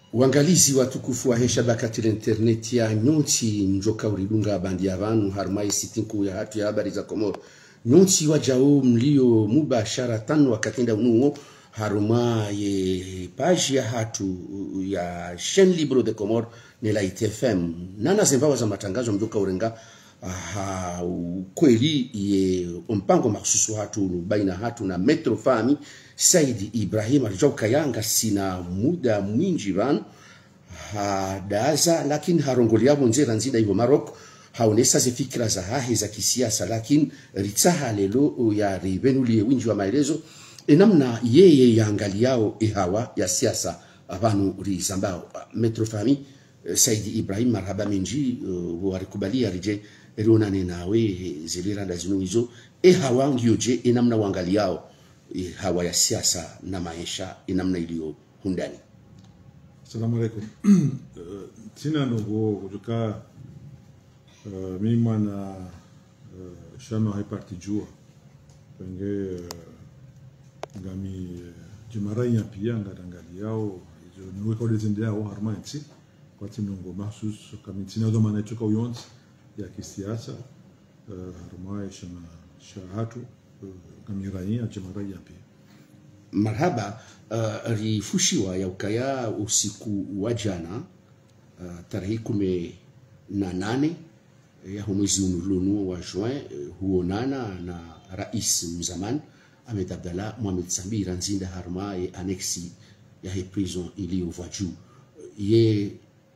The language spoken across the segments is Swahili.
uangalizi watukufu wa heshabakati la interneti ya nyonsi njoka uridunga bandi ya vanu harumai sitinku ya hatu ya habari za komoro nyonsi wajao mlio mubashara tano wakatenda unuo haruma ye page ya hatu ya chaîne libre de comore ne la itfm nana zembawa za matangazo mjoka urenga ha kweli ye mpango maksusu hatu baina hatu na metro fami saidi ibrahim alijau kayanga sina muda mwinji vanu hadaza lakini harongoli yavo nzera nzida hivyo maroko haonesa ze fikira za hahe za kisiasa lakini ritsaha lelo ya rivenulie winji wa maelezo enamna yeye yaangali yao ihawa ya siasa vanu rizambao metrofami saidi ibrahim marhaba menji uh, warikubalia rije rionane nawe ziliranda zinu hizo ehawa ngioje enamna wangali yao hawa ya siasa na maisha enamna iliyo hundani Assalamu alaikum. Tina nogo kutoka uh, mimi mwana uh, shama haiparti jua penge uh, ngami uh, jimaranya pia ngadangali yao izo nuwe kwa dezende yao harmanti kwa tinongo mahsus kami tina do mana choka uyonzi ya kisiasa uh, harmai shama shahatu uh, ngami ranya jimaranya pia marhaba uh, rifushiwa ya ukaya usiku wa jana uh, tarehe kumi na nane ya mwezi unulunu wa juin uh, huonana na rais mzamani Ahmed Abdallah Mohamed Sambira nzinda harma ye anexi ya he prison iliyovwa juu ye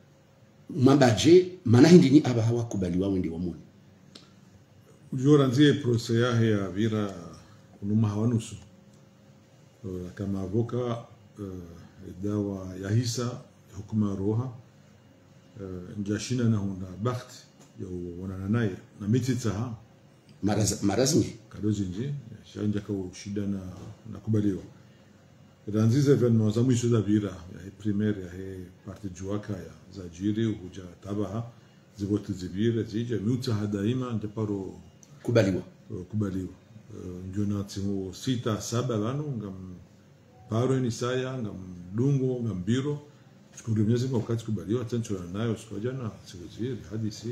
mabaje manahindini aba hawakubaliwa wende wamuni ujora nzie prose yahe ya vira unuma hawanusu Uh, kama avoka uh, dawa ya hisa hukuma roha uh, njashina na hunda bakti ya wanana naye na miti taha Maraz, marazmi kadozi nje shanja ka shida na na kubaliwa ranzize venno za mwisho za vira ya he primaire ya he parti juaka ya za jiri huja tabaha zibote zivire zije miuta daima ndeparo kubaliwa uh, kubaliwa ndio natsimu sita saba vanu ngam paro ni saya ngam dungo ngam biro shukuru mwenyezi Mungu wakati kubaliwa tancho nayo siku jana siweziri hadi si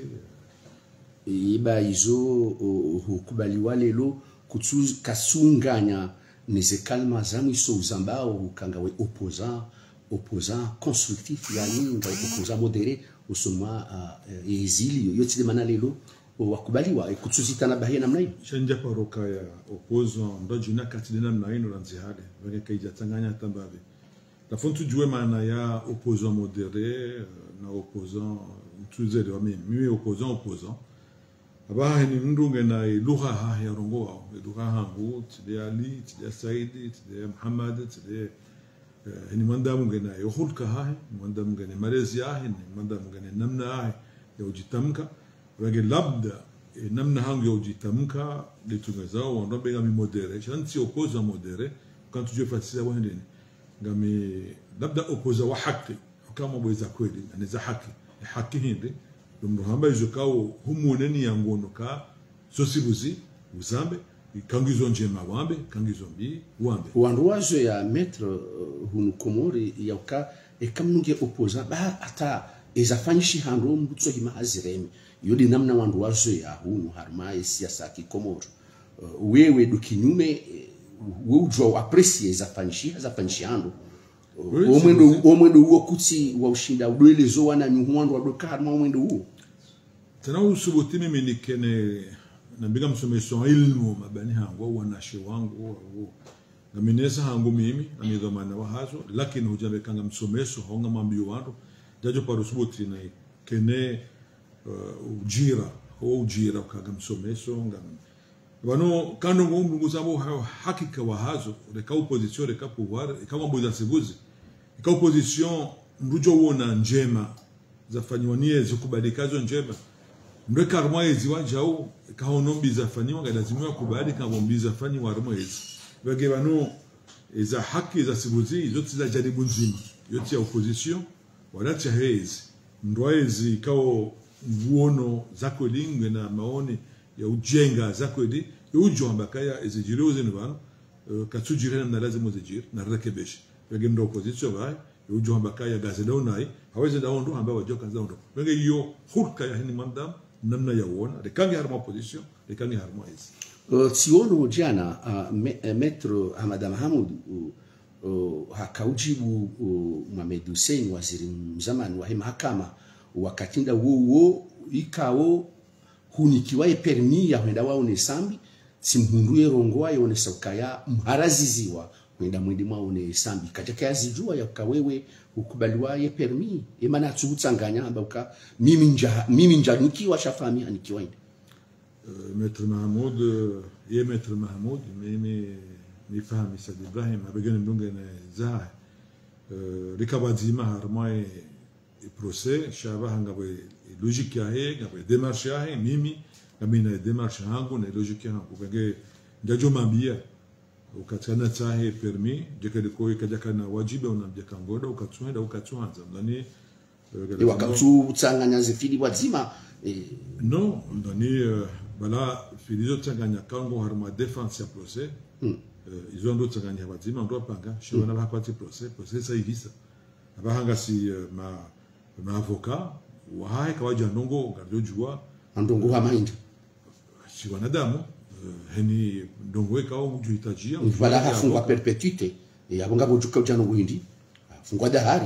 iba izo uh, hukubaliwa lelo kutsu kasunganya nize kalma zamu iso uzambao ukangawe opposant opposant constructif yani ngawe opposant modéré usoma uh, exilio yotide mana lelo wakubaliwa kutsuzitana bahia namna hiyo shanja paroka ya opposo ndo jina kati dina mna ino ranzi hade wenge kaija tanganya tambabe la fontu jue maana ya opposant modéré na opposant tuzere wa mimi mimi opposant opposant abaha ni mndunge na lugha ha ya rongo wao lugha hangu tide ali tide saidi tide muhammad tide ni manda munge na yohulka ha manda munge ni malezi ha ni manda munge ni namna ha ya ujitamka wage labda e, namna hangu ya ujitamka litunga zao wandobe ngami modere shanti opoza modere kan tujue fatisa wa ndini ngami labda opoza wa haki kama bweza kweli ni za haki haki hindi lumro hamba izo kao humuneni ya ngono ka sosibuzi uzambe kangizo njema wambe kangizo mbi wambe wandu wazo ya maître uh, hunu komori yauka ekamnunge opoza ba ata ezafanyishi hando mbutso hima aziremi yodi namna wandu wazo ya hunu harma siasa kikomoro uh, wewe do kinyume uh, we ujwa aprecie zafanyishi zafanyishi hando Oui, omwendo omwendo uwo kutsi wa ushinda udwelezo wana nyuhwandu wadoka harma omwendo uwo tena usubuti mimi nikene nambiga msomeso ilmu mabani hangu au wanashe wangu au ngaminesa hangu mimi amidhamana wa hazo lakini hujambe kanga msomeso honga mambio wandu jajo paro subuti na kene uh, ujira ho ujira kaga msomeso ngam bano kando ngumbu nguzamo hakika wa hazo reka opposition reka pouvoir reka mambo sibuzi reka opposition mrujo wona njema zafanywa nie zikubalikazo njema mbe karma ezi wajau kahonombi zafanywa galazimiwa kubali kabombi zafanywa rumwezi bage bano eza haki za sibuzi zote za jaribu nzima yote ya opposition wala cha hezi ndwaezi kao nguono zako lingwe na maoni ya ujenga zako di yujo ambakaya ezijiri uzini bano uh, katsujire na lazima zijiri na rekebesha bage ndo opposition ba ujo hamba kaya gaze daunai hawezi daondo hamba wajo kaza daondo wenge hiyo hurka ya hini mandam namna ya uona de kangi harma position de kangi harma hizi Uh, siono jana uh, me, uh, metro Ahmad Mahamud uh, uh, hakaujibu uh, Mohamed Hussein waziri mzamani wa mahakama wakatinda wowo ikawo hunikiwaye permi ya hwenda wao ne sambi simhunduye rongoa yone saukaya mharaziziwa hwenda mwindi mwao ne sambi katika yazijua yakawewe ukubaliwaye permi emana tsutsanganya amba uka mimi nja mimi nja nikiwa shafami anikiwa inde Euh, maître Mahmoud euh, ye maître Mahmoud mimi ni fahami Said Ibrahim abegene mdunge ne zaha euh, rikabadzima harma e, e procès shaba hanga bwe logique yahe ngabe démarche yahe mimi ngami na démarche hangu na logique hangu benge ndajo mambia ukatsana tsahe permis jekede ko ikajaka wajibe unamja kangoda ukatsuenda ukatsuanza mlani e wakatsutsanganya zifili wadzima eh, non ndani euh, bala filizo tsanganya kango harma défense ya procès Mm. uh, izo ndo tsanganya wadzima ndo panga shona mm. bakwati procès procès sa ivisa abahanga si uh, ma ma avocat wahai kawaja ndongo gardo jua andongo ha mainda si wanadamu uh, heni ndongo ekao mujuhitajia vala hafungwa perpetuite e abo ngabo juka ujana nguhindi fungwa dahari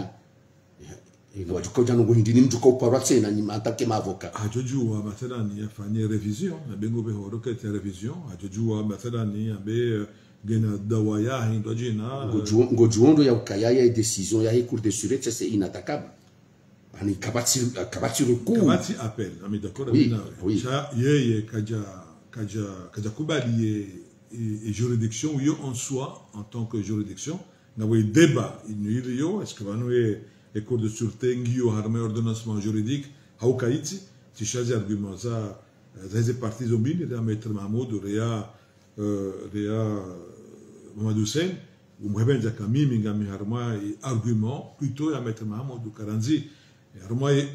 e ngabo juka ujana nguhindi ni mtu kauparwa tena ni matake mavoka hajojua mathalani afanye revision abengo behoro kete revision hajojua mathalani abe uh, gena dawa yahi ndo jina uh, ngojuondo ya ukayaya decision ya cour de sûreté c'est inattaquable ani kabati kabati recours kamati appel ami d'accord Oui, ami nawe oui. cha yeye kaja kaja kaja kubali ye e, e juridiction yo en soi en tant que juridiction na we débat inuili yo est ce que vanu e e cour de sûreté ngio harme ordonnancement juridique hau kaiti ti chazi argument za za hizi parties zombini rea maître Mahmoud rea euh, rea Mohamed Hussein umhebenza kamimi ngami harma i argument plutôt ya maître Mahmoud Karanzi harma i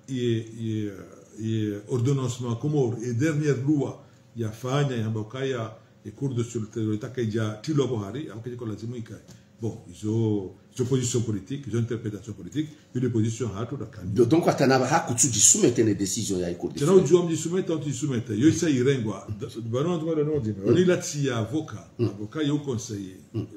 i i i ordonnancement comor et dernière loi ya fanya ya mbokaya e cour de sûreté itaka ija tilo bohari au kiko lazima ikae bon izo izo position politique izo interprétation politique une position hatu da kani donc atanaba hakutsugisumete ne decision ya cour de tena sûreté ujua mjisumeta au tisumeta yo isa irengwa bano ntwa ndo ndo oni lati ya avoka avoka yo conseiller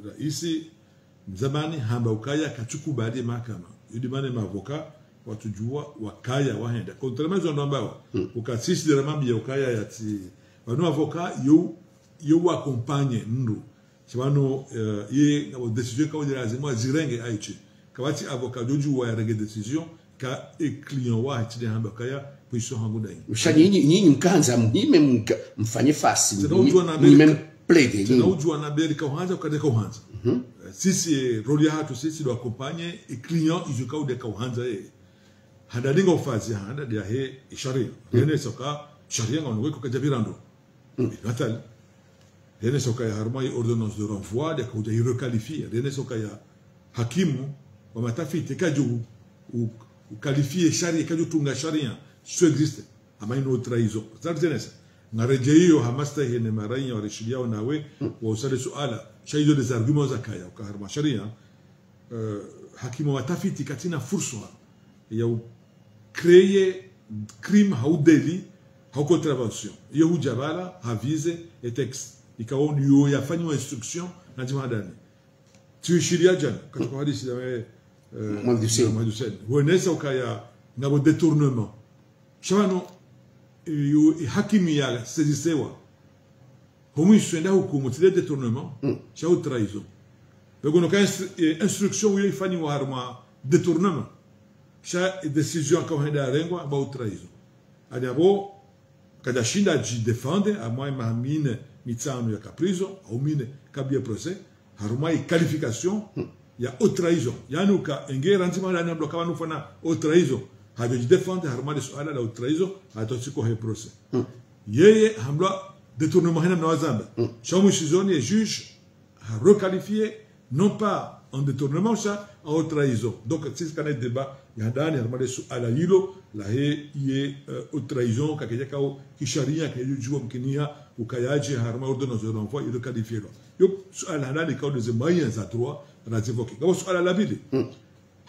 isi zamani hamba ukaya kachukubali mahakama yudi mane mavoka watujua wakaya wahenda contrairement zo ndo ambao ukasisi de ramambi ya ukaya yati bano avoka yo yo wakompanye ndu sibano uh, ye ngabo decision ka wodi lazima zirenge aichi kawati avoka joju wa yarenge decision ka e client wa hati de hamba kaya position hangu dai usha nyinyi nyinyi mkanza mhime mka- mfanye fasi Tena ujua na mhime Amerika- plede tena nyinyi ujua na beri ka uhanza ukadeka uhanza Eh, sisi eh, roli hatu sisi do accompagne e client ijuka udeka uhanza ye hadalinga ufazi handa dia he sharia yene soka sharia ngono weko kajabirando natal yene soka ya harma ordonnance de renvoi de kuja requalifier yene soka ya hakimu wa matafiti kaju ukalifie sharia kaju tunga sharia sio existe ama ino traizo zartenesa ngareje hiyo hamasta hene maranya warishidiao nawe wa usale suala shaizo des arguments zakaya ukaharma sharia uh, hakimu watafiti katina fursa ya créer crime haudeli haukontrevention iyo hujabala havize e texte ikawa yo yafanywa instruction na jimadani tuishiria jana katika hadithi ya eh, Mohamed Hussein. Mohamed Hussein hueneza ukaya ngabo détournement shabano yo hakimi ya sezisewa homwisho nda hukumu tile détournement shau trahison begono ka instru- eh, instruction yo ifanywa harma détournement sha décision ka henda rengwa ba trahison ali abo kada shinda ji defende a moi ma mine mitsano ya caprizo au mine kabia procès haruma i qualification ya haute trahison yani uka engera nzima ndani ndo kama nufana haute trahison hajo ji defende haruma de suala la haute trahison atosiko he procès yeye hamla détournement hena mnawazamba shamu shizoni et juge a requalifié non pas en détournement ça en haute trahison donc c'est ce qu'on a débat ya ndani haruma de suala hilo la he ye uh, haute trahison kakeja kao kisharia kayujua mkinia ukayaji haruma ordonnance de renvoi il requalifié lo yo suala ndani kao des moyens à droit na zivoki kwa suala la bili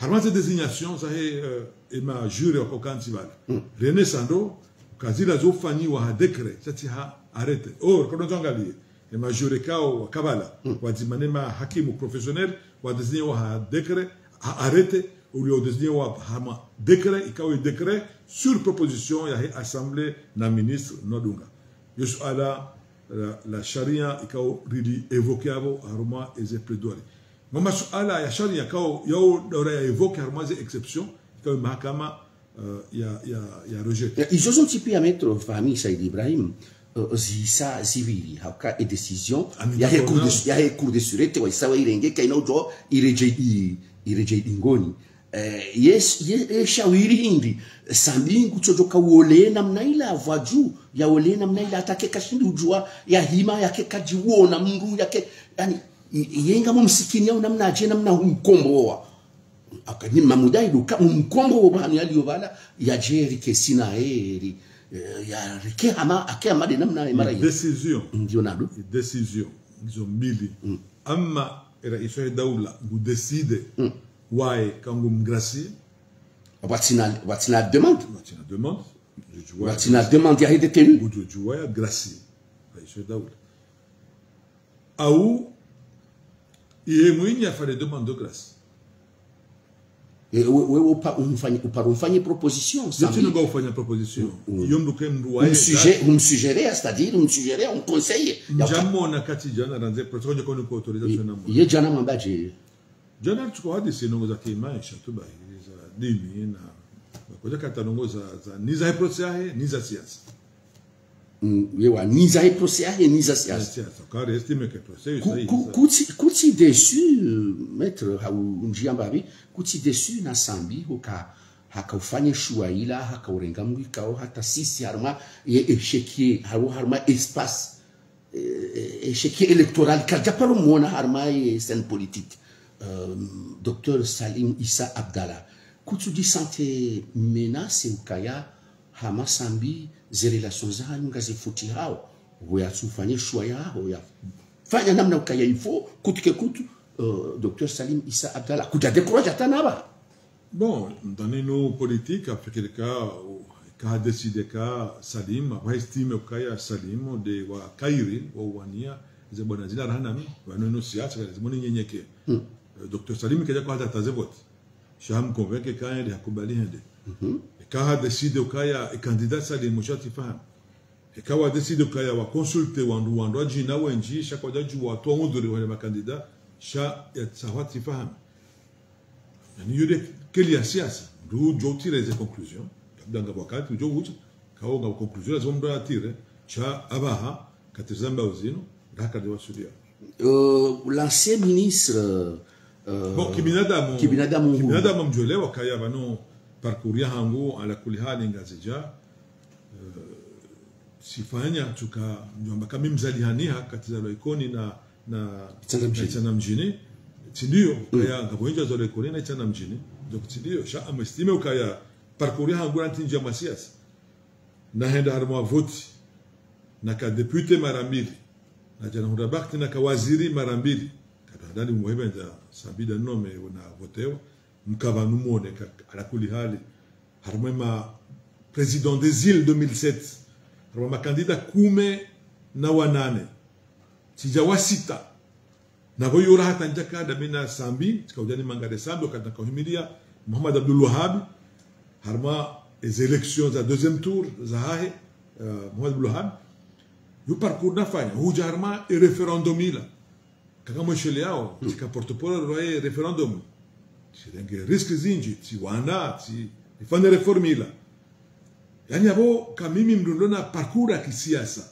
harma ze designation za he uh, ema jure wako kanti bala rene sando kazila zofanyiwa ha dekret chati ha arete or kono zangalie ema jure kao wakabala wadzimane ma hakimu professionnel wadesignewa ha dekret ha arete uliodesignewa hama dekret ikawa dekret sur proposition ya he assemblée na ministre nodunga yosu ala la, la sharia ikawa ridi evoke abo haruma eze plaidoirie ngoma suala ya sharia kao yao dora ya evoke haruma ze exception ikawa mahakama uh, ya ya ya rejet izo mtipi ya metro fahami Said Ibrahim uh, zisa ziviri hauka e decision Ami ya he d'accord, cour de non. ya he cour de sûreté wa isawa irenge kaina ujo ireje i ireje ingoni eh, yes ye e shawiri hindi sambingu chojoka wole namna ila vwaju ya wole namna ila atake kashindi ujua ya hima yake kajiwona mndu yake yani i- yenga mu msikini au namna aje namna humkomboa akanyima mudai duka mkombo wo bani aliyovala ya jeri kesina eri eh, ya rike ama ake amade namna imara ya décision ndio nado décision hizo mbili ama rais wa daula ngudeside wae kangu mgracie watina watina demande watina demande jujua watina demande ya hede tenu ngujua ya gracie rais wa daula au iye mwinyi afale demande de grâce Eh, we we upa umfanye upa umfanye proposition zeti sambi nga ufanya proposition yomdu ke mndu wae um sujet um suggérer c'est-à-dire um suggérer um conseiller ya uka- njamona kati jana ranze protokole koni ko autorisation na ye jana mambaje jana tuko hadisi nongo za kimaisha tu bahiri za dini na bakoja kata nongo za za ni za procès yahe ni za siasa mm, ye wa niza he procès ahe niza za siasa siasa kare estime que procès Ku- sahi ku- kuti kuti desu maître hau njiamba bi kuti desu na sambi hoka hakaufanye shua ila hakaurenga mwikao hata sisi harma ye eshekie haru harma espace eh, eshekie électoral kaja paro mona harma ye scène politique um, docteur Salim Issa Abdallah kutu di sante menace ukaya hama sambi ze relations zanyu ngazifuti hao hoya tufanye shua yao ya fanya namna ukaya ifo kutuke kutu uh, Dr Salim Issa Abdallah kuta décourage hata naba bon ndani no politique afikiri ka ka decide ka Salim wa estime kaya Salim de wa Kairi wa wania ze bwana zina rahana mi wa no siasa kale zimoni nyenyeke Dr Salim kaja kwa hata tazevot sham convaincre kaya de hakubali hende ka decide kaya candidat Salim mshati fahamu ikawa decide kaya wa consulte wandu wandu ajina wenji shakwa jaju wa to nguduri wa makandida sha ya sawati fahamu yani yule keli ya siasa ndio jo tire ze conclusion kabla nga wakati jo ucha kao nga conclusion lazima ndo atire cha abaha katizamba uzino ndaka de wasudia uh, l'ancien ministre uh, bon kibinadamu kibinadamu huyu. kibinadamu mjolewa kaya bano parcourir hangu ala kuli hali ngazija sifanya tuka mjomba kama mzali haniha katiza loikoni na na Itana mjini. na itana mjini tindio kaya ngabonja zo loikoni na itana mjini ndio tindio sha amestime ukaya parcourir hangu antinja masiasa na henda harma voti na ka depute mara mbili na jana hurabakti na ka waziri mara mbili kadadani muhebenza sabida nome na votewa mkava numone ka ala kuli hali harma ma président des îles 2007 harma makandida kume na wanane sijawa sita na voyora hata njaka da mina sambi tikaujani mangade sambi wakati nakauhimilia Muhammad Abdul Wahhab harma les élections za deuxième tour za hahe uh, Muhammad Abdul Wahhab yu parcours nafanya huja harma e referendum ila kaka mweshele yao tika portopolo roye referendum sirenge riski zinji ti wana ti ifanye reform ila yani abo kamimi mdundona parcours ya kisiasa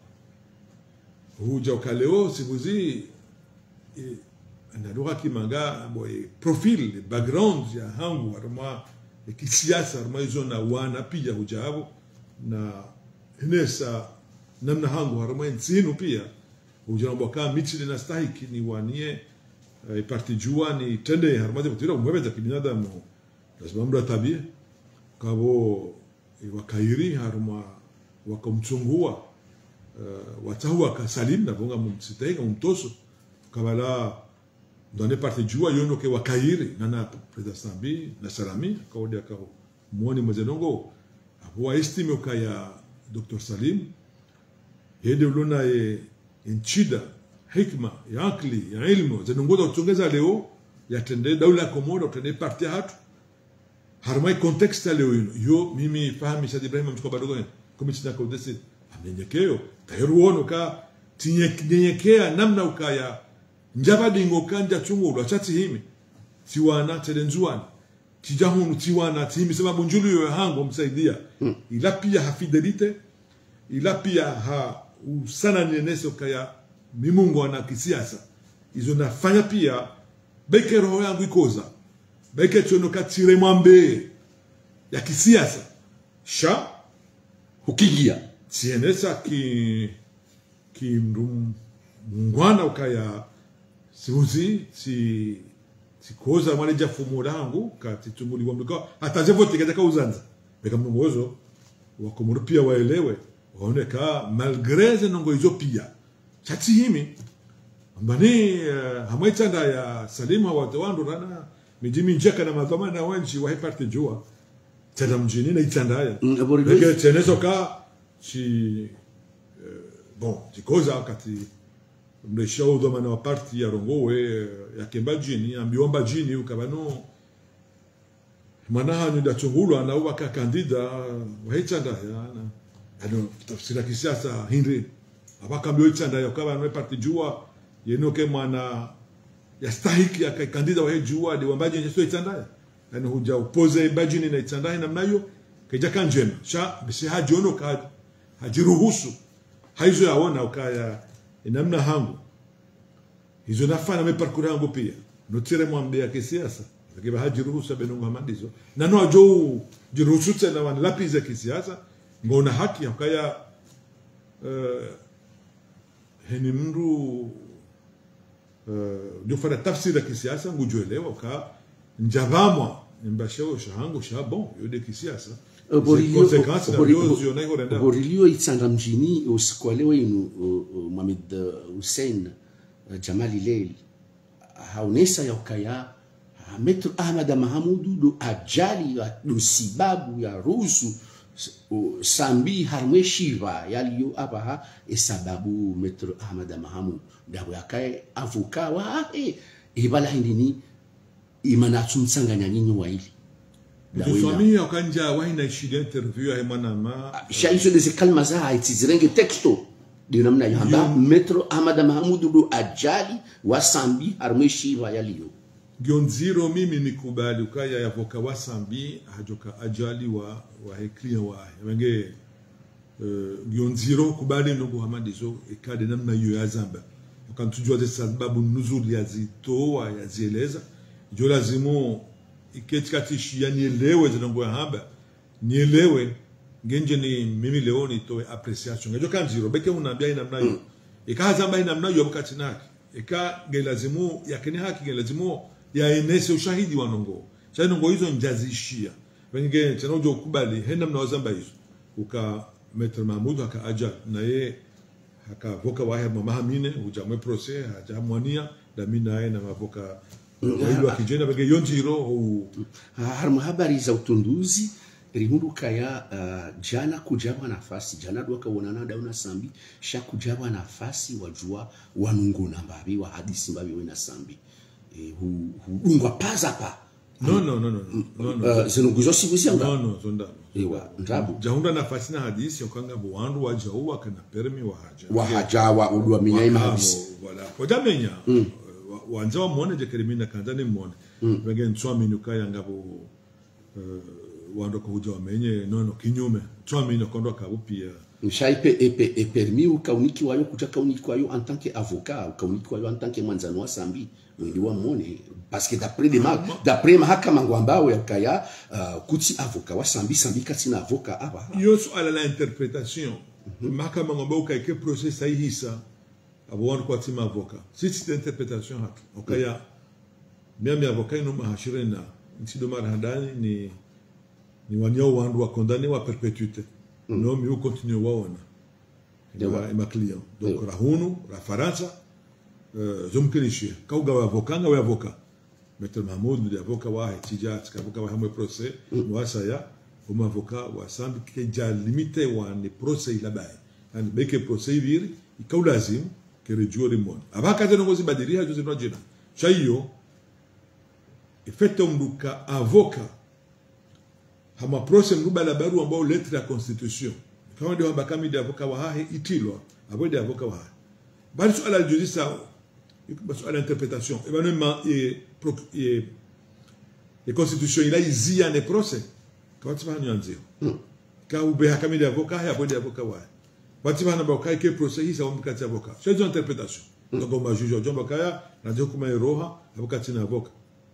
huja ukaleo sibuzi e, analugha kimanga boy profil background ya hangu harma ya kisiasa harma hizo na wana pia huja abo na hinesa namna hangu harma ntsinu pia huja mboka michile na stahiki ni wanie uh, parti jua ni tende harma de kutira umwebe za kibinadamu lazima mdu atabie kabo wakairi harma wakamchungua uh, watahu wakasalim na bonga mumsitaiga mumtoso kabala ndo ane parte jua yono ke wakairi nana preda sambi na salami kaudi akao mwoni mwezenongo apo estime ukaya Dr. Salim yede ulona ye nchida hikma ya akli ya ilmu zenongoza kuchongeza leo yatende daula ya Komoro utende parte hatu harmai context ya leo ino yo mimi fahamisha Ibrahim mtuko badogo kumi china kwa udesi amenyekeo taheru wono ka tinyenyekea namna ukaya njaba dingo kanja chungulu achati himi tiwana telenzuani tijahunu tiwana tihimi sababu njulu yo hango msaidia hmm. ila pia ha fidelite ila pia ha usana neneso kaya mimungo na kisiasa izo nafanya pia beke roho yangu ikoza beke chono katire mwambe ya kisiasa sha ukigia tienesa ki ki mndu mungwana ukaya siuzi si sikoza mwana jafumo langu kati tumuli wa mlika ataje vote katika uzanza beka mngozo wakomoro pia waelewe waone ka malgré zenongo hizo pia chati himi ambani uh, hamaitanda ya salima wa wandu rana mijimi njaka na madhama na wanchi wa heparte jua tada mjini na itanda ya Mm, abori Beke dois. tenezo ka si uh, bon chikoza kati mlesha udhomana wa parti ya rongowe ya kemba jini ambiomba jini ukabano mwanahanyu dachungulwa na uwa ka kandida wahichanda ya na ano tafsira kisiasa hindi abakambio ichanda ya ukaba no parti jua yenoke mwana ya stahiki ya kandida wa jua de wambaji nyeso ichanda ya yani huja upoze bajini na ichanda na mnayo keja kanjema sha bisi hajiono ka hajiruhusu haizo yaona ukaya namna hangu hizo nafana meparkura yangu pia notire mwambia kisiasa akiba hajiruhusu benungu hamadizo na no ajo jiruhusu tena wan lapiza kisiasa ngona haki ukaya uh, heni mndu uh, jofanya tafsiri ya kisiasa ngujuelewa ka njavamwa mbashao shahangu sha bon yode kisiasa Borilio- konsekansi na Bori- vyo ziona iko renda borilio itsanda mjini usiku wa leo inu uh, uh, Mohamed uh, Hussein uh, Jamali Leil haonesa ya ukaya uh, Metro Ahmad Mahamudu do ajali ya do sibabu ya rusu s- uh, sambi harmwe shiva yaliyo abaha esababu Metro Ahmad Mahamudu dawo yakae avoka wa ahe ibala hindini imana tsumtsanganya nyinyi waili Dawo ina- tuswamia ukanja wahina ishida interview ya mwanama shaiso de kalma za haitizirenge texto de namna yo hamba metro ahmad mahamudu do ajali wa sambi harmwe shiva yaliyo gionziro mimi nikubali ukaya yavoka wasambi hajoka ajali wa wa heklia wa wenge uh, gionziro kubali nungu hamadizo ikade namna hiyo ya zamba ukantujua ze sababu nuzuli yazitoa yazieleza jo lazimu iketikatishi yanielewe zinongo ya hamba nielewe ngenje ni mimi leo nitoe appreciation ngejo kanziro beke unaambia ina namna hiyo ikahazamba ina namna hiyo wakati naki ika ngelazimu yakini haki ngelazimu yaenese ushahidi wa nongo sasa nongo hizo njazishia wenge tena ujo kubali hena mnawazamba hizo uka Maitre Mahmoud aka aja na ye akavoka wahe mamahamine ujamwe prose hajamwania dami naye na mavoka wailu wakijenda bege yonjiro ou harmwe habari za utunduzi rihunduka ya uh, jana kujawa nafasi jana dwakaonana dauna sambi sha kujawa nafasi wajua wanunguna mbavi wa hadisi mbavi wena sambi e, hu- hudungwa paza pa no no no no no no uh, zinunguzo sibuzianga no no zondano ewa ndabu jahunda nafasi na hadisi okanga buwandu wajau wakana permi wahaja wahajawa udwamenya imahadisi wala wajamenya Wa- wanza wamone jekerimina kanza nimone wenge nswamini ukaya ngabo uh, wando kuja wamenye nono kinyume nswamini kondo kabupia mshaipe epe epermi ukauniki wayo kuja kauniki wayo en tant que avocat ukauniki wayo en tant que mwanzano wa sambi wendi wa mone parce que d'après des ma d'après mahakama ngwambao yakaya uh, kuti avocat wa sambi sambi katina avocat aba yo suala la interpretation mahakama ngombe ukaike process saihisa abo wandu kwa tima avoka sisi interpretation hatu okaya miami avoka ino mahashire na ntido mara hadani ni ni wanyao wandu wa condamné wa perpétuité no mi u continue waona Dewa. ma, ma client donc Dewa. rahunu ra faransa uh, zomkelishia kauga wa avoka nga wa avoka Maître Mahmoud ndi avoka wa tija tika avoka wa hamwe procès wasa ya uma avoka wa sambi ke ja limite wa ni procès ila bai yani beke procès iviri ikau lazim ke rejuo limon abaka tena ngozi badiria jozi no jina chayo efete mduka avoka hama procès mruba la baru ambao lettre ya constitution kama ndio bakami ndio avoka wa hahe itilwa abo ndio avoka wa hahe bali suala la justice sao suala interpretation et ben ma et et et constitution ila izia ne procès kwa tiba nyanzio ka ube hakami ndio avoka hahe abo ndio avoka wa hahe wati bana ba kai ke procès hii sawa mkati avoka c'est une interprétation donc on va juger John Bakaya na ndio kuma roha avoka tina avoka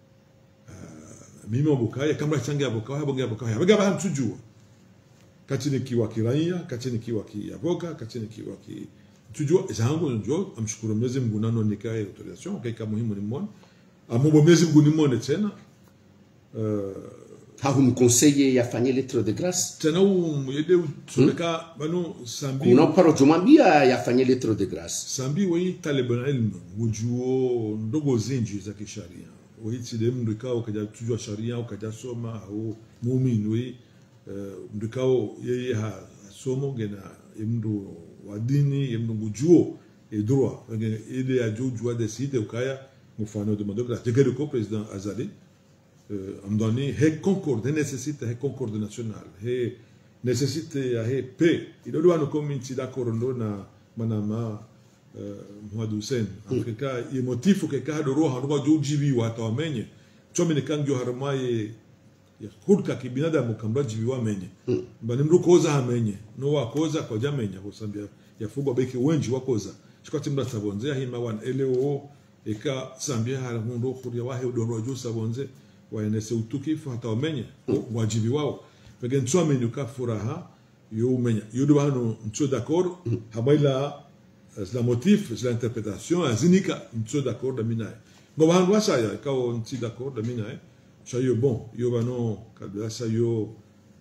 mimi obukaya kama change avoka hapo ngia avoka hapo gaba hamtujua kati nikiwa kiraia kati nikiwa kiavoka kati nikiwa ki tujua zangu ndio amshukuru Mwenyezi Mungu nano nikae autorisation kaika muhimu ni mmoja amombo Mwenyezi Mungu ni mmoja tena uh, hahumkonseye yafanye lettre de grâce tena umuyede tumeka bano sambi kuna paro jomwambia yafanye lettre de grâce sambi wei taliban ilm wujuo ndogo zinji za kisharia waitile mndu ikao kaja tujua sharia ukaja soma au muumini wei uh, mndu ikao yeye ha somo gena mndu wa dini ye mndu ngujuo e droit ngene ile ya jujua decide ukaya mfano de madokra tegere ko president azali uh, amdani he concorde necessite he concorde national he necessite ya he pe idolo wano kominti d'accord ndo na manama uh, Muhammad Hussein afrika ye motifu ke ka do roha ndo jujibi wata wamenye chomi ne kangyo harmaye ya hulka kibinadamu kamba jibi wamenye mm. mbani mru koza hamenye no wakoza kwa jamenya kusambia yafugwa beki wenji wakoza chikati mra sabonze hima wan eleo eka sambia hala hundo kuria wahe udonro juu sabonze waenese utukifu hata wamenye mm. wajibi wao pege ntso menyu ka furaha yo umenya yo hano ntso d'accord mm. hamaila la motif la interprétation azinika ntso d'accord da minaye ngo hano wasaya kao ntsi d'accord da minaye chayo bon yo bano kabla sa yo uh,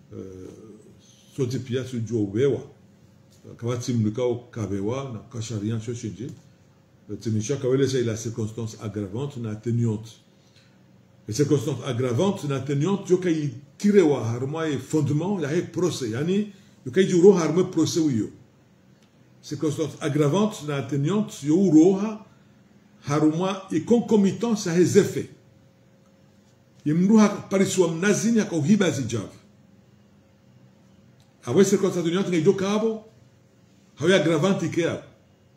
soti pia su jo wewa kawati mlikao kabewa na kasharia sho shinji tinisha kawele c'est la circonstance aggravante na atténuante les circonstances aggravantes na atténuante yo kai tire wa harma e fondement ya he procès yani yo kai juro harma procès wiyo circonstance aggravante na atténuante yo roha haruma e concomitance a ses effets yemndu pariswa mnazini akauhiba zijavu hawe circonstance atténuante ngai jokabo hawe aggravante ke abo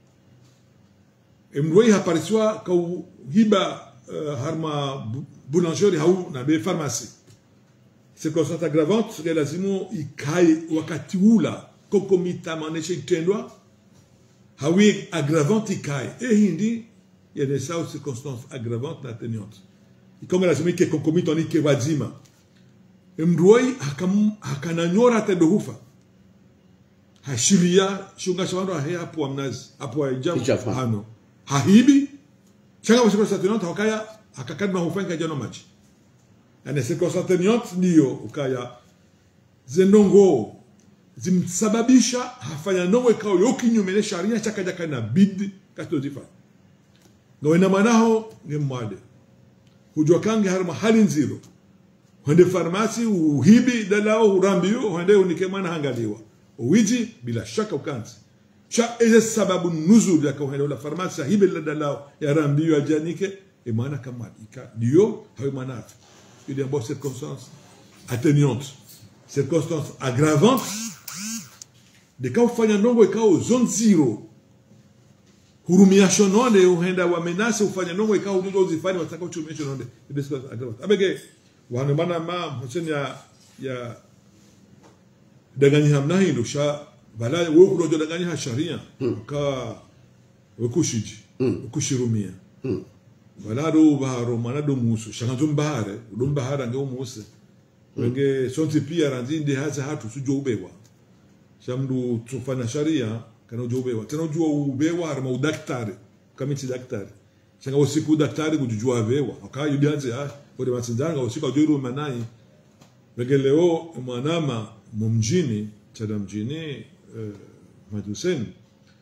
emndu hapariswa kauhiba uh, harma boulangerie hau na be pharmacie circonstance aggravante ngai lazimu ikae wakati ula concomitamment itendwa hawi aggravante ikae ehindi yenesao circonstance aggravante na atténuante ikonga lazima ike concomitant ike wazima mruoi hakananyora hata dohufa hashiria shunga shawando ahe hapo amnazi hapo ajabu hano hahibi changa kwa circonstance atténuante hakaya hakakadma hufanya jano maji yani circonstance atténuante ndio ukaya zenongo zimsababisha hafanya nongo ikao yokinyume sharia chakaja kana bid kato zifa ngawena manaho ngemwade hujua kange harma hali nziro hende farmasi uhibi dalao urambiyo hende unike mwana hangaliwa uwiji bila shaka ukanzi sha eze sababu nuzul ya kauhende ula farmasi hibi la dalao ya rambiyo ajanike e mwana kama ika dio hawe mwana afi ili ambao circonstance atténuante circonstance aggravante de ka ufanya ndongo ikao zone zero hurumia shononde uhenda wa menase ufanya ndongo ikao ndongo zifani wataka uchumia shononde ibesika aggravante abege wana mana ma huseni ya ya daganyi hamna hindu sha bala wewe kurojo daganyi ha sharia ka wekushiji wekushirumia bala do baharo mana do musu shanga zum bahare dum bahara nge umuse wenge sonti pia ranzinde hasa hatu sujo ubewa shamdu tufanya sharia kana ujo ubewa tena ujua ubewa harma udaktari kamiti daktari shanga usiku daktari kujujua bewa akayo dianze ah ode matsinzanga usiku ujoiru manai wenge leo mwanama mumjini chada mjini uh, maduseni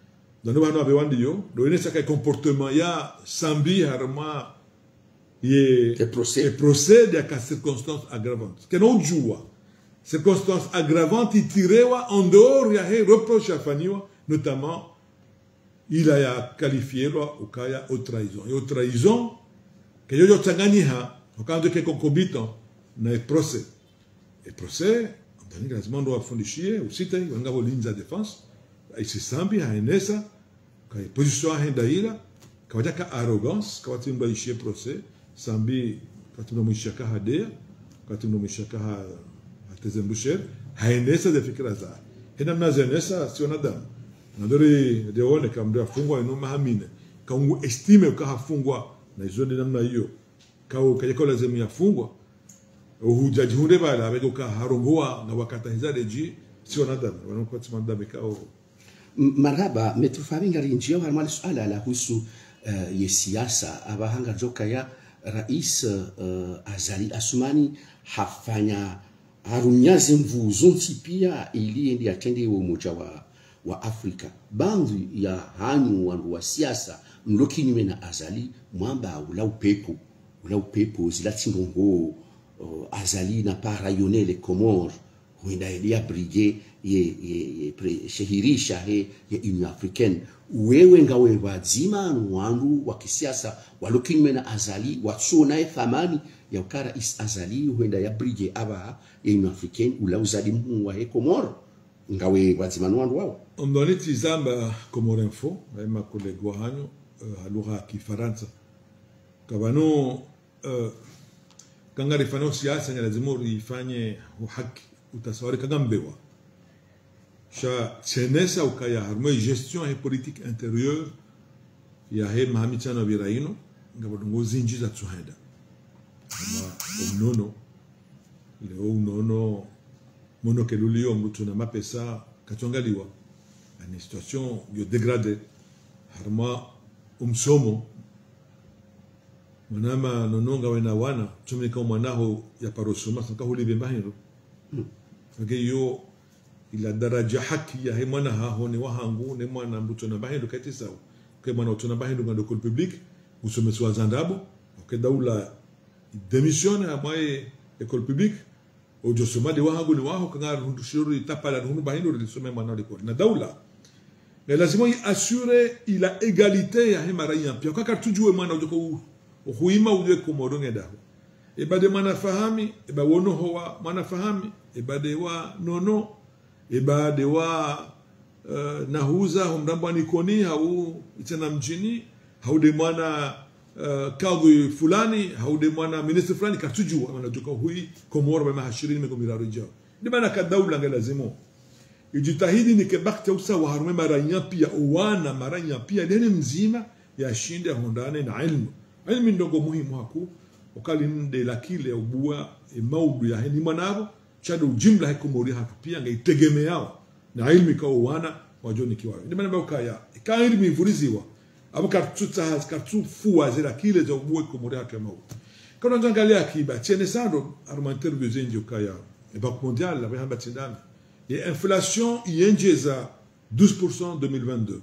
dano bano abe wandi yo do ene saka comportement ya sambi harma ye E procès. e procede a circonstance aggravante que não jua circonstance aggravante tirewa en dehors ya he reproche afanyiwa notamment il a ya qualifié lo ukaya au trahison et au trahison que yo yo tsanganiha wakando ke concomitant na e procès e procès ndani lazima ndo wafundishie usite wanga bolinza defense isisambi haenesa ka position ahenda ila kawaja ka arrogance kawati mba ishie procès sambi katumna mwishaka hadea katumna mwishaka ha atezembusher haenesa de fikira za hena mnazenesa sio nadamu nadori deone kamdo afungwa ino mahamine kaungu estime ukahafungwa na izoni namna hiyo kau kajako lazima yafungwa uhujaji hunde bala abego ka harongoa na wakata hizadeji sio nadamu wanakuwa tsimadamu kao M- marhaba metufahami njia harmali suala la husu uh, ye siasa abahanga joka ya rais uh, azali asumani hafanya harunyaze mvuzo nti pia ili endi atende umoja wa, wa afrika bandu ya hanyu wandu wa siasa mlokinyume na azali mwamba ula upepo ula upepo zila tindongo uh, azali na pa rayonner les comores huenda elia brige ye, ye, ye pre, shehirisha he ye union africaine wewe ngawe wazima wandu wa kisiasa walokinyume na azali watsuonaye thamani ya ukara is azali huenda ya brige aba ye union africaine ula uzali mhu wa he komoro ngawe wazima wandu wao omdoni tizamba komoro info aima kolego hanyo uh, halugha ya kifaransa kabano uh, kanga rifanya siasa nga lazima urifanye uhaki utasawari kanga mbewa sha tsenesa ukaya harmo gestion he politique intérieure ya he mahamichano biraino nga badungo zinji za tsuhenda ama omnono leo unono mono kelulio mtu na mapesa kachongaliwa ani situation yo dégradé harma umsomo mwanama nononga wena wana tumika mwanaho ya parosoma saka hulibe mbahiro sake yo ila daraja haki ya he mwana haho ni wahangu ni mwana mbuto na bahindu kati sawa ke mwana utona bahindu ngando kol public usomesi wa zandabo ke daula démissionne à moye école publique ojo soma de wahangu ni waho kanga hundu shuru tapala hundu bahindu lisome mwana liko na daula mais lazima assure ila égalité ya he maraia pia kaka tujue mwana ujoko huima uje komoronge daho ebade mwana fahami eba wono hoa mwana fahami ebade wa nono ebade wa uh, nahuza humramba nikoni hau itena mjini haude mwana uh, kadhi fulani haude mwana minister fulani katujua wanajuka hui komoro bama hashirini mego miraru jao ni maana ka daula nga lazimo ijitahidi ni ke bakta usa wa harume maranya pia uwana maranya pia deni mzima ya shinde hondane na ilmu ilmu ndogo muhimu haku wakali nde lakile ubua e maudu ya heni manabo chado ujimla hekumori haka pia nga itegemeao na ilmu ikawa uwana wajoni kiwawe ndi maana kaya ka ilmu ivuriziwa abo kartuta kartufua zira kile za ubua kumori haka mau kana njangalia akiba chene sando arma interview zenje kaya e banque mondiale la bahamba tindana et inflation yenjeza 12% 2022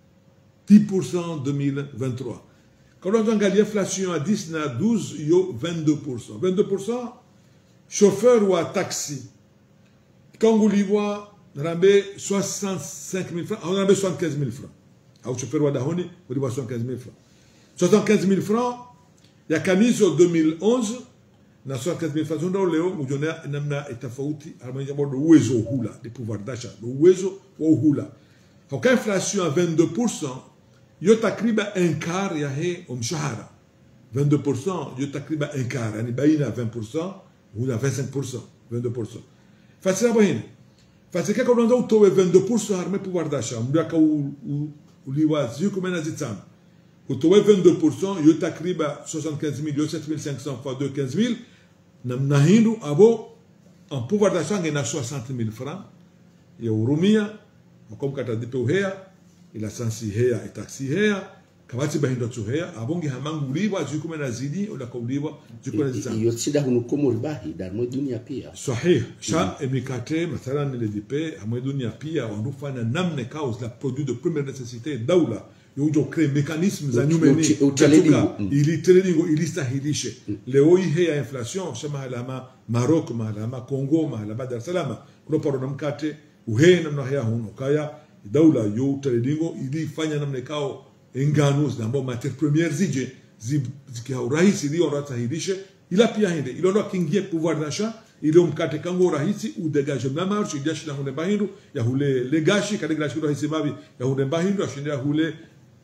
10% 2023 quand on regarde l'inflation à 10 na 12 yo 22% 22% chauffeur ou à taxi quand vous lui voyez rambe 65 000 francs on rambe 75 000 francs au chauffeur ou à dahoni vous lui 75 000 francs 75 000 francs ya kamizo 2011 na 75 000 francs ndio leo mjona namna tofauti almanya bado uwezo uhula de pouvoir d'achat uwezo wa uhula kwa inflation à 22% yo takriba un quart ya he umshahara 22% yo takriba un quart yani baina 20% huna 25% 22% fasi hapo hini fasi kaka unaanza utowe 22% harme pouvoir d'achat mdaka uliwazi yuko mena zitano utowe 22% yo takriba 75 000 7500 fois 2 15 000 namna hindu abo en pouvoir d'achat ngena 60 000 francs ya urumia comme kata dipe uhea ila sansi hea itaxi hea kabati bahinda tuheya abonge hamanguliwa zikume na zidi ola kauliwa zikume na zidi iyo tsida hunu komori bahi darmo dunia pia صحيح شا امريكاتي مثلا اللي دي بي همو دنيا بيا ونفانا نمن كاوز لا برودوي دو بريمير نيسيسيتي دولة يوجو كري ميكانيزم za nyumeni Uchi- uchaledingo. ili trelingo ili stahilishe leo hii hea inflation shama halama Maroc mahalama Congo mahalama Dar es Salaam kuna paro na mkate uhe namna hea huno kaya daula yo trelingo ili fanya namna kao engano zinambo matière première zije zi- zikia urahisi ili oratahilishe ila pia hende ilondoa kingie pouvoir d'achat ile mkate kango rahisi udegage na marche ijashi na hune bahindu ya hule legashi kade gashi rahisi babi ya hune bahindu ashinde hule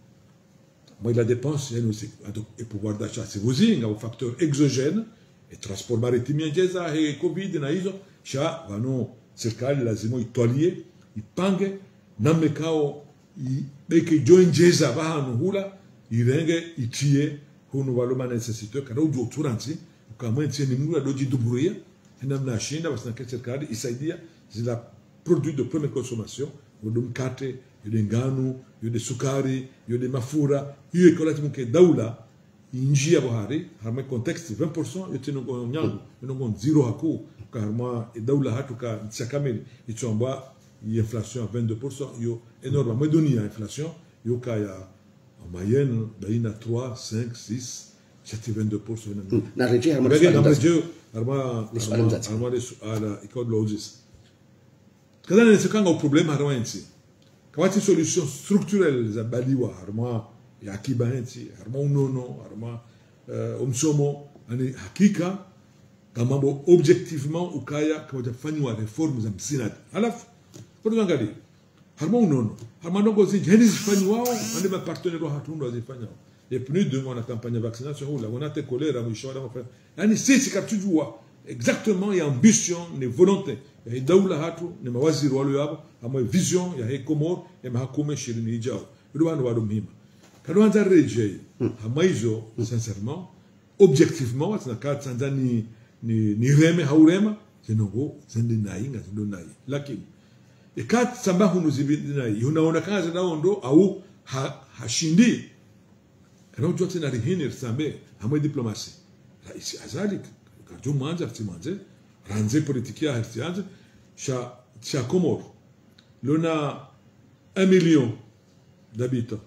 moi la dépense yani aussi donc et pouvoir d'achat c'est vous inga au facteur exogène et transport maritime njeza e covid na hizo sha vano serikali lazima itwalie ipange namne kao beke joinjeza bahanu hula irenge itie hunu waloma necessite kada ujo turanzi ukamwenzi ni mura doji duburia namna shinda basi na serikali isaidia zila produits de première consommation yode mkate yode ngano yode sukari yode mafura hiyo ikolati mke daula injia bohari harma context 20% yote no nyangu no zero haku ka harma e daula hatu ka tsiakameli itsomba inflation à 22% yo énorme mais dunia inflation yo ka ya en moyenne baina 3 5 6 c'était 22% na na reje harma Mbege swali kama ndazi. je arma Ni swali arma mzati. arma le ala ikod logis. Kada ne sekanga o problema harma ensi. Kawati solution structurelle za baliwa harma ya akiba ensi, harma unono, harma uh, umsomo ani hakika kama mambo objectivement ukaya kama tafanywa reform za msinad. Alafu kwa tuangalie harma unono harma ndongo zinji heni zifanywa ande ma partenaire wa hatundu azifanywa et plus de on a campagne de vaccination là on a te choléra mwisho wa mwaka yani sisi katujua exactement ya ambition ni volonté ya hii daula hatu ni mawaziri walo yabo ama vision ya hii komor ya mahakume shirini ijao ndio wana wado muhimu kadwanza reje hama hizo sincèrement objectivement watina ka tanzani ni ni reme haurema zinongo zende nainga zindo nai lakini ikat sambahu nuzibidina unaona kazi naondo au ha, hashindi kana ujua tena rihini risambe hamwe diplomasi raisi azali kajo mwanza ftimanze ranze politikia hertianze sha sha komor lona 1 million d'habitants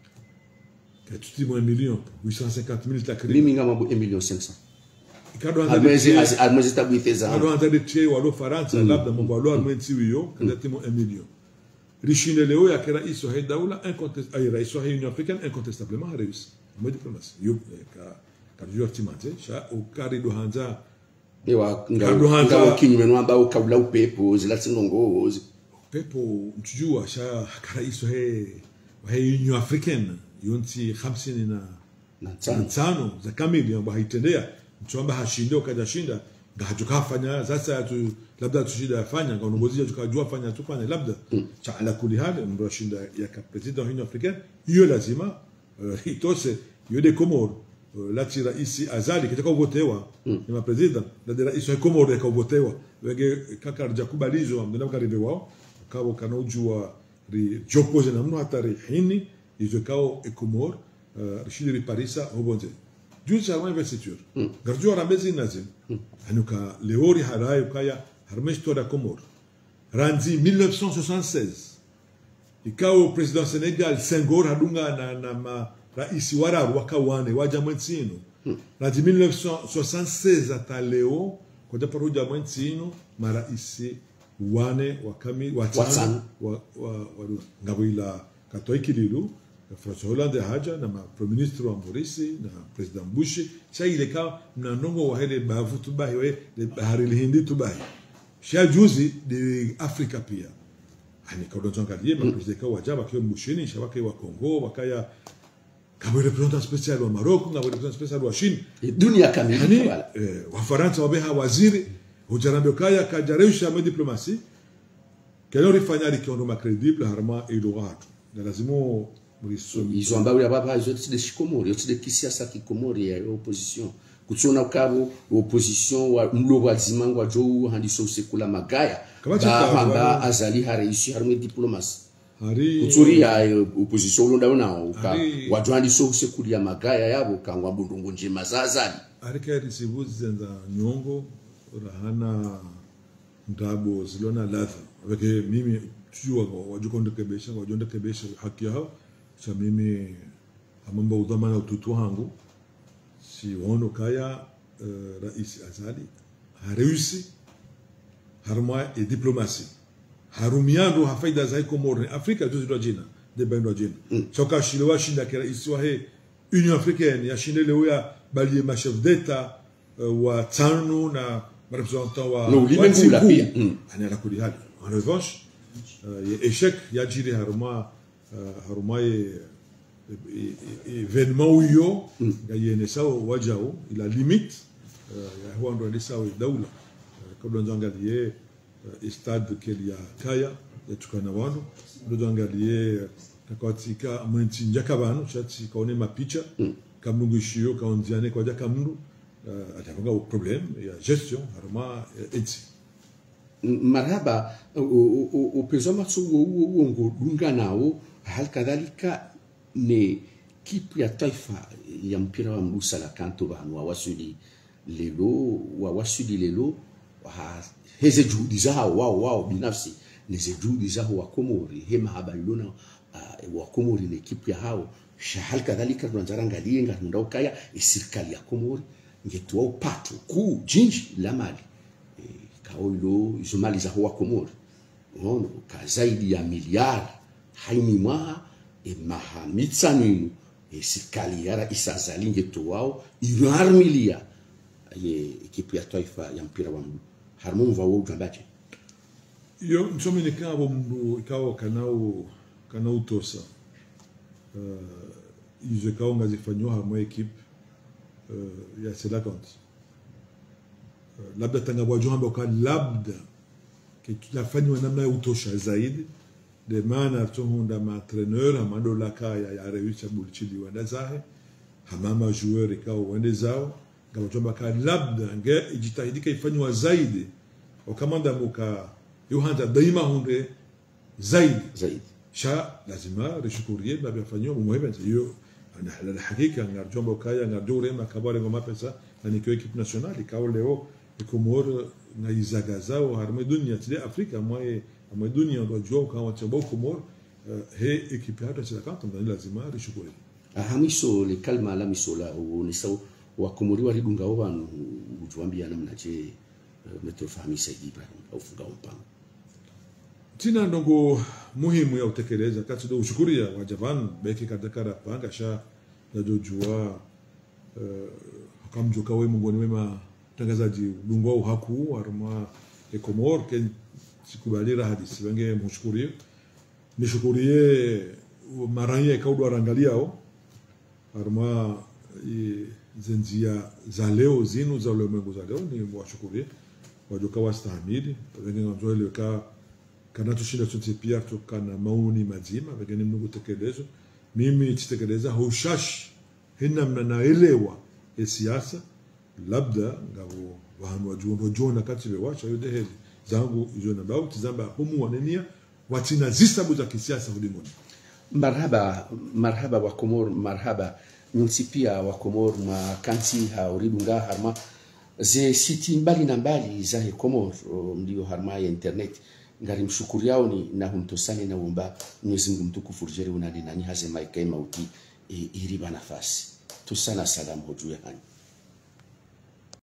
que tu dis moi 1 million 850 000 takriban mimi ngama bu 1 million 500 kado almwezi anza almwezi tabwitheza kado anza de che walo faransa labda mambo walo almwenzi wiyo kada timo 1 million rishine leo ya kera iso he daula incontest ay rais wa union africaine incontestablement réussi mo diplomatie yo eh, ka ka jo timate sha o kari do hanza ewa Kado hanza- ngao kinyume nwamba ukabula upepo zilatsinongo pepo mtujua sha kara iso he wa he union africaine yonti 50 na na na tsano tano za kamili ambayo haitendea mtu ambaye hashinde ukaja shinda ngahajukafanya sasa tu labda tushida yafanya ngaongozi tukajua fanya tufanye labda cha ala kuli hali ndo ashinda ya ka president wa Union Africaine hiyo lazima uh, itose hiyo de Comor uh, lati raisi azali kitaka uvotewa ni ma president la de raisi wa Comor ya kuvotewa wenge kaka rjakubalizo amdana karibe wao kabo kanojua ri jopoze na mno hatari hini izo kao e Comor uh, rishidi ri Parisa obonze juu cha wa investiture garjua rambezi nazim anuka leori harayo kaya harmesto da Comor ranzi 1976 ikao president Senegal Senghor hadunga na, na ma raisi wararu wakawane waja mwensino ranzi 1976 hata leo koja paruja mwensino maraisi wane wakami watano Watano. wa, wa, wa, ngawila katoi kililu François Hollande haja na ma premier ministre wa Morisi na president Bush sha ile ka mnanongo wa hele bavu tubahi we de bahari lihindi tubahi sha juzi de Afrika pia ani kodonzo ngalie ma president ka wajaba kwa Bushini sha wake wa Kongo wakaya kama representant special wa Morocco kama representant special wa China dunia kamili yani wala eh, wafaransa wabeha waziri hujarambe kaya kajareusha ma diplomasi kelo rifanya likiondo macredible harma ilo watu na lazimo mrisomi izo ambao ya baba izo tside shikomori tside kisiasa kikomori ya opposition kutsona kabo opposition wa mlo wa zimangwa jo handiso sekula magaya Kama ba chika- hamba wa- azali hareishi harme diplomasi hari kutsuria eh, opposition ulonda nao ka Ari- wajwandi so sekulia magaya yabo kangwa mbundungu njima zazali arika risivuzi zenza nyongo rahana ndabo zilona ladha weke mimi tujua wajukondekebesha wajondekebesha haki yao cha mimi amamba udhamana ututu hangu si wono kaya uh, rais azali hareusi harma e diplomasi harumiando hafaida zai komorne afrika tuzidwa jina debendwa jina mm. choka shilewa shinda kera isiwa he union africaine ya shinde leo ya balie ma chef d'etat uh, wa tano na representant wa No, ulimwengu wa ula Tsingu. pia. Mm. ana la kuli hali en revanche uh, ye échec ya jiri haruma uh, haruma ye e- e- e- événement uyo ya yene sawa wajao ila limite uh, ya huwa ndo ni sawa daula uh, kabla nzangalie uh, stade keli ya kaya ya tukana wanu ndo nzangalie katika mwenti njaka banu chati kaone mapicha kamnungu ishiyo kaonziane kwa jaka mndu uh, atavanga au problème ya gestion haruma uh, etsi M- marhaba upezwa matsugo huo uongo dunga nao hali kadhalika ni kipu ya taifa ya mpira wa mguu salakanto vanhu wawasudi lelo wawasudi lelo ha- heze juhudi zao wao wao binafsi neze juhudi zao wakomori he mahaba ilona uh, wakomori ni kipu ya hao sha hali kadhalika tunanzarangalie ngarunda ukaya serikali ya komori ngetua upato kuu jinji la mali kaoilo izo mali za hoa komori ono ka zaidi ya miliari haini mwaha e maha mitsaninu e serikali yara isazalinge towao iroarmilia ye ekipu ya taifa ya mpira wa mguu harimo mva wo ujambaje yo nsomi nikavo mndu ikawa kanau kanau tosa uh, izo ikawa ngazifanyiwa hamwe ekipe uh, ya selakant uh, labda tangabwaju hamba ka labda yafanyiwa namna ya utosha zaidi de maana tuhunda maentraîneur hamando lakaya ya rewisha bulichili wenda zahe hamama joueur ikawa wende zao ngabajomba ka labda nge ijitahidika ifanywa zaidi wakamanda muka yohanda daima hunde zaidi zaidi sha lazima rishukurie babyafanywa mumuhebenza iyo ana halala hakika ngarjomba kaya ngarjore makabare ngoma pesa na nikyo equipe nationale ikawa leo ikomor na izaga zao harme dunia tile afrika mwaye amwe dunia ndo jua ukawa chabo komor uh, he equipe hata sila kanta ndani lazima rishukurie ahamiso le kalma la misola uonesa wakomori waridungawo vanhu ujwambia namna je uh, metrofahamisa ibrahim aufunga mpango tina ndongo muhimu ya utekeleza kati do ushukuria wa javan beki kadakara panga sha najojua uh, akamjuka we mungoni wema tangazaji dungwa uhaku arma ekomor ke sikubalira hadisi wenge mshukurie nishukurie maranye kaudu arangaliao arma i- zenzia za leo zinu za ulimwengu za leo ni washukurie wajoka wastahamili wenge nganzoeleweka kana tushinda sote pia tukana maoni mazima wengine mnungu tekelezo mimi titekeleza hushashi hinamna naelewa e siasa labda ngabo vanhu wajona kati vewasha yode heli zangu izo na bau tizamba humu wanenia watina zisabu za kisiasa ulimoni marhaba marhaba wa komor marhaba nyonsi pia wa komor mwa kansi ha uridunga harma ze siti mbali na mbali za he komor o, ndio harma ya internet ngari mshukuri yao ni na humtosani na umba Mwenyezi Mungu mtukufu rjeri unani nani haze maika mauti e, iriba nafasi tusana salamu hojue hani